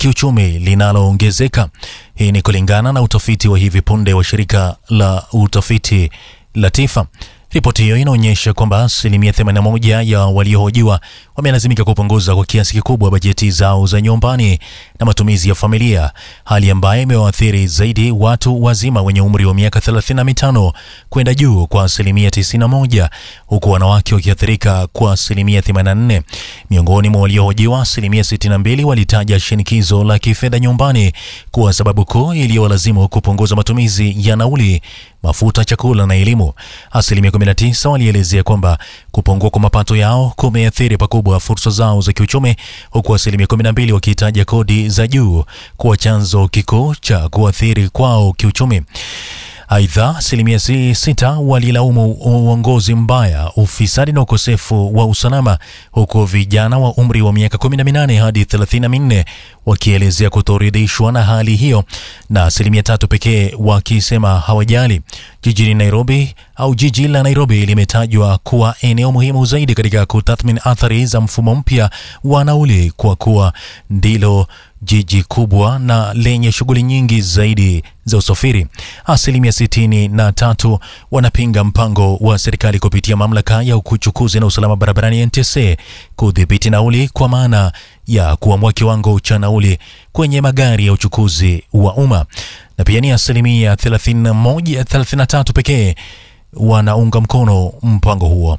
kiuchumi linaloongezeka. Hii ni kulingana na utafiti wa hivi punde wa shirika la utafiti la TIFA. Ripoti hiyo inaonyesha kwamba asilimia 81 ya waliohojiwa wamelazimika kupunguza kwa kiasi kikubwa bajeti zao za nyumbani na matumizi ya familia, hali ambayo imewaathiri zaidi watu wazima wenye umri wa miaka 35 kwenda juu kwa asilimia 91, huku wanawake wakiathirika kwa asilimia 84. Miongoni mwa waliohojiwa, asilimia 62 walitaja shinikizo la kifedha nyumbani kuwa sababu kuu iliyowalazimu kupunguza matumizi ya nauli, mafuta, chakula na elimu. Asilimia 19 walielezea kwamba kupungua kwa mapato yao kumeathiri pakubwa fursa zao za kiuchumi, huku asilimia 12 wakihitaja kodi za juu kuwa chanzo kikuu cha kuathiri kwao kiuchumi. Aidha, asilimia si sita walilaumu uongozi mbaya, ufisadi na ukosefu wa usalama, huku vijana wa umri wa miaka 18 hadi 34 wakielezea kutoridhishwa na hali hiyo, na asilimia tatu pekee wakisema hawajali. Jijini Nairobi au jiji la Nairobi limetajwa kuwa eneo muhimu zaidi katika kutathmini athari za mfumo mpya wa nauli kwa kuwa ndilo jiji kubwa na lenye shughuli nyingi zaidi za usafiri. Asilimia sitini na tatu wanapinga mpango wa serikali kupitia mamlaka ya uchukuzi na usalama barabarani NTSA kudhibiti nauli kwa maana ya kuamua kiwango cha nauli kwenye magari ya uchukuzi wa umma, na pia ni asilimia 31 33 pekee wanaunga mkono mpango huo.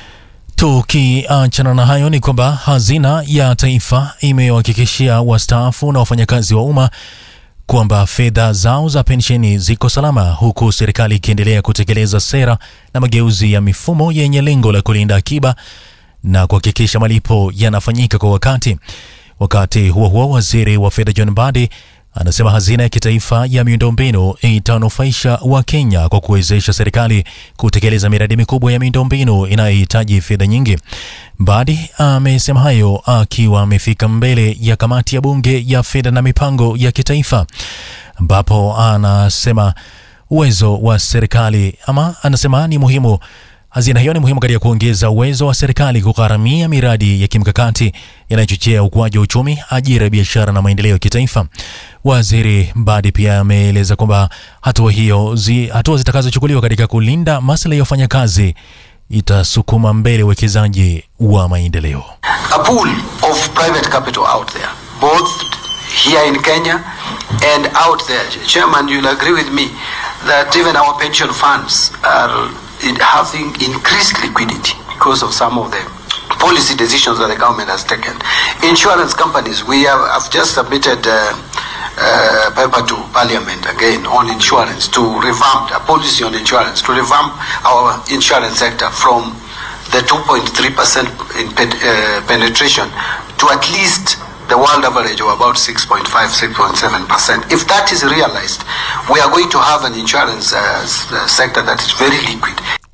Tukiachana na hayo ni kwamba hazina ya taifa imewahakikishia wastaafu na wafanyakazi wa umma kwamba fedha zao za pensheni ziko salama, huku serikali ikiendelea kutekeleza sera na mageuzi ya mifumo yenye lengo la kulinda akiba na kuhakikisha malipo yanafanyika kwa wakati. Wakati huo huo, waziri wa fedha John Mbadi anasema hazina ya kitaifa ya miundombinu itanufaisha Wakenya kwa kuwezesha serikali kutekeleza miradi mikubwa ya miundombinu inayohitaji fedha nyingi. Mbadi amesema hayo akiwa amefika mbele ya kamati ya bunge ya fedha na mipango ya kitaifa, ambapo anasema uwezo wa serikali ama anasema ni muhimu Hazina hiyo ni muhimu katika kuongeza uwezo wa serikali kugharamia miradi ya kimkakati inayochochea ukuaji wa uchumi, ajira, biashara na maendeleo ya kitaifa. Waziri Mbadi pia ameeleza kwamba hatua hiyo zi, hatua zitakazochukuliwa katika kulinda maslahi ya wafanyakazi itasukuma mbele uwekezaji wa maendeleo. a pool of private capital out there, both here in Kenya and out there. Chairman, you'll agree with me that even our pension funds are in having increased liquidity because of some of the policy decisions that the government has taken. Insurance companies, we have, have just submitted uh, uh, paper to Parliament again on insurance to revamp a policy on insurance to revamp our insurance sector from the 2.3% in pen, uh, penetration to at least the world average of about 6.5, 6.7%. If that is realized, we are going to have an insurance uh, sector that is very liquid.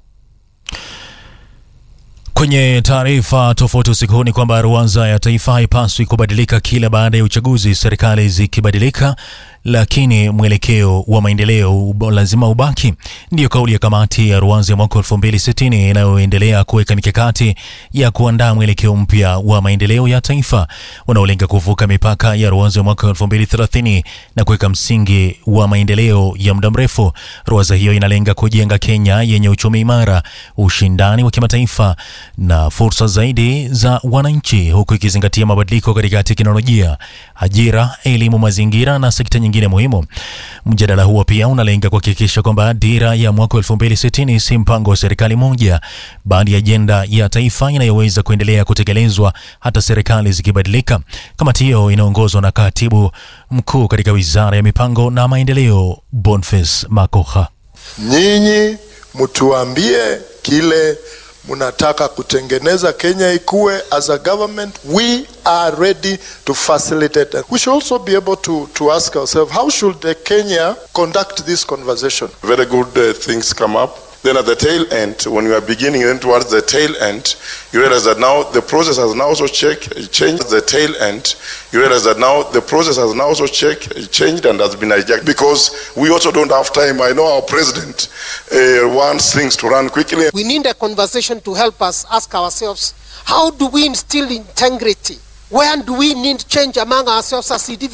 Kwenye taarifa tofauti usiku huu ni kwamba ruanza ya taifa haipaswi kubadilika kila baada ya uchaguzi, serikali zikibadilika, lakini mwelekeo wa maendeleo lazima ubaki. Ndiyo kauli ya kamati ya ruanza ya mwaka 2060 inayoendelea kuweka mikakati ya kuandaa mwelekeo mpya wa maendeleo ya taifa unaolenga kuvuka mipaka ya ruanza ya mwaka 2030 na kuweka msingi wa maendeleo ya muda mrefu. Ruanza hiyo inalenga kujenga Kenya yenye uchumi imara, ushindani wa kimataifa na fursa zaidi za wananchi, huku ikizingatia mabadiliko katika teknolojia, ajira, elimu, mazingira na sekta nyingine muhimu. Mjadala huo pia unalenga kuhakikisha kwamba dira ya mwaka 2060 si mpango wa serikali moja, bali ajenda ya taifa inayoweza kuendelea kutekelezwa hata serikali zikibadilika. Kamati hiyo inaongozwa na katibu mkuu katika wizara ya mipango na maendeleo, Boniface Makoha. Nyinyi mtuambie kile mnataka kutengeneza Kenya ikuwe. As a government we are ready to facilitate. We should also be able to, to ask ourselves how should the Kenya conduct this conversation. Very good uh, things come up. Then at the tail end, when we are beginning then towards the tail end, you realize that now the process has now also check, changed the tail end. You realize that now the process has now also check, changed and has been hijacked because we also don't have time. I know our president uh, wants things to run quickly. We need a conversation to help us ask ourselves, how do we instill integrity? Where do we need change among ourselves as individuals?